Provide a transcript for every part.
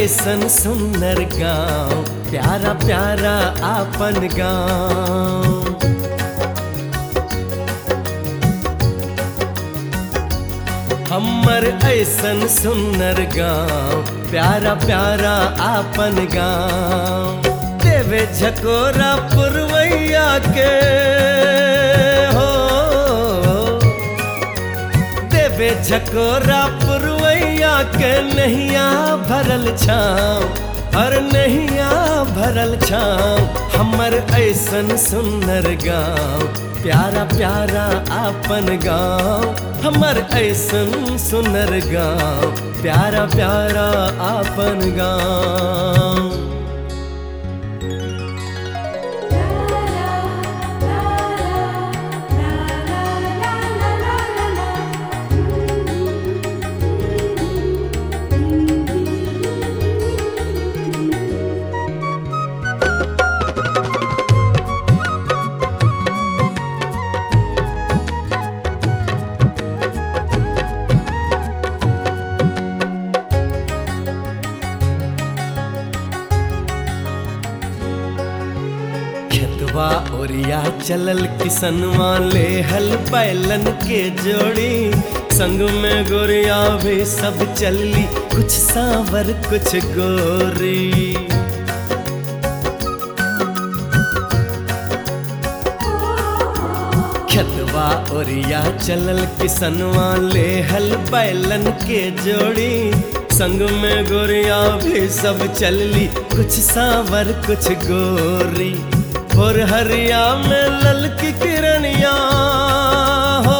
ऐसन सुंदर गाँव प्यारा प्यारा आपन गाँव हमर ऐसन सुंदर गाँव प्यारा प्यारा आपन गाँव देवे झकोरा पुरवैया के हो देवे झकोरा पुरवैया के नैया भरल छाँव हर नैया भरल छाँव हमर ऐसन सुंदर गाँव प्यारा प्यारा आपन गाँव हमर ऐसन सुंदर गाँव प्यारा प्यारा आपन गाँव खेतवा ओरिया चलल किसनवा ले हल बैलन के जोड़ी संग में गोरिया भी सब चलली कुछ सांवर कुछ गोरी खेतवा ओरिया चलल किसनवा ले हल बैलन के जोड़ी संग में गोरिया भी सब चलली कुछ सांवर कुछ गोरी और हरिया में ललकी किरनिया हो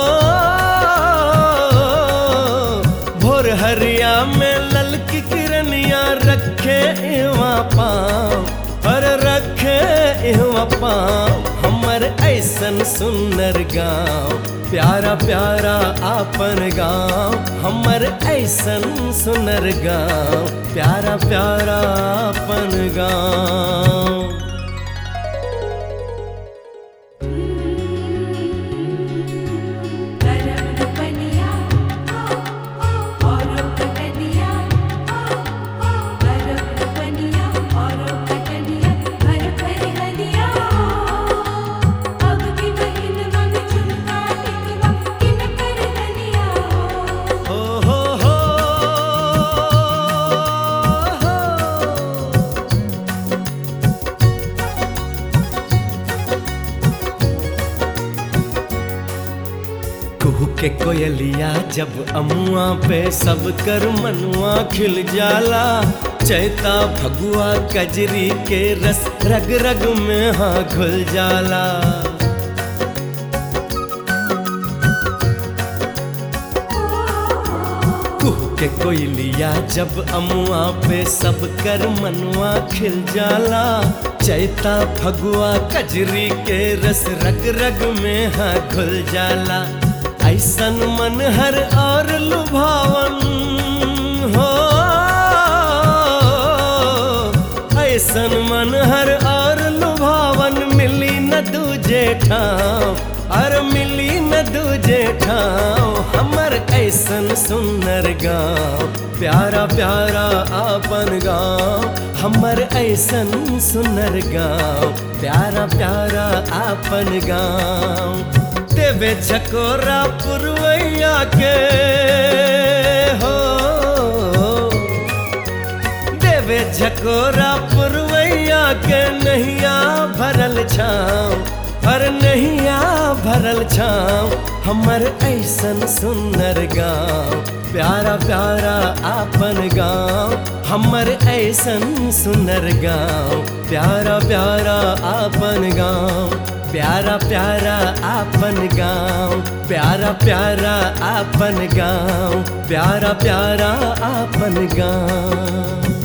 भोर हरिया में ललकी किरनिया रखे इवा पाँव पर रखे इवा पाँव हमर ऐसन सुंदर गाँव प्यारा प्यारा आपन गाँव हमर ऐसन सुंदर गाँव प्यारा प्यारा आपन गाँव हो हो हो कुहू के कोयलिया जब अमुआ पे सब कर मनुआ खिल जाला चैता भगुआ कजरी के रस रग रग में हाँ घुल जाला कुहू के कोयलिया जब अमुआ पे सब कर मनुआ खिल जाला चैता फगुआ कजरी के रस रग रग में हाँ घुल जाला ऐसन मन हर और लुभावन हो ऐसन मन हर और लुभावन मिली न दूजे ठाव और मिली न दूजे ठाव हमर ऐसन सुंदर गाँव प्यारा प्यारा आपन गाँव हमर ऐसन सुंदर गाँव प्यारा प्यारा आपन गाँव देवे झकोरा पुरवैया के हो देवे झकोरा पुरवैया के नैया भरल छाँव हर नैया भरल छाँव हमर ऐसन सुंदर गाँव प्यारा प्यारा आपन गाँव हमर ऐसन सुंदर गाँव प्यारा प्यारा आपन गाँव प्यारा प्यारा आपन गाँव प्यारा प्यारा आपन गाँव प्यारा प्यारा आपन गाँव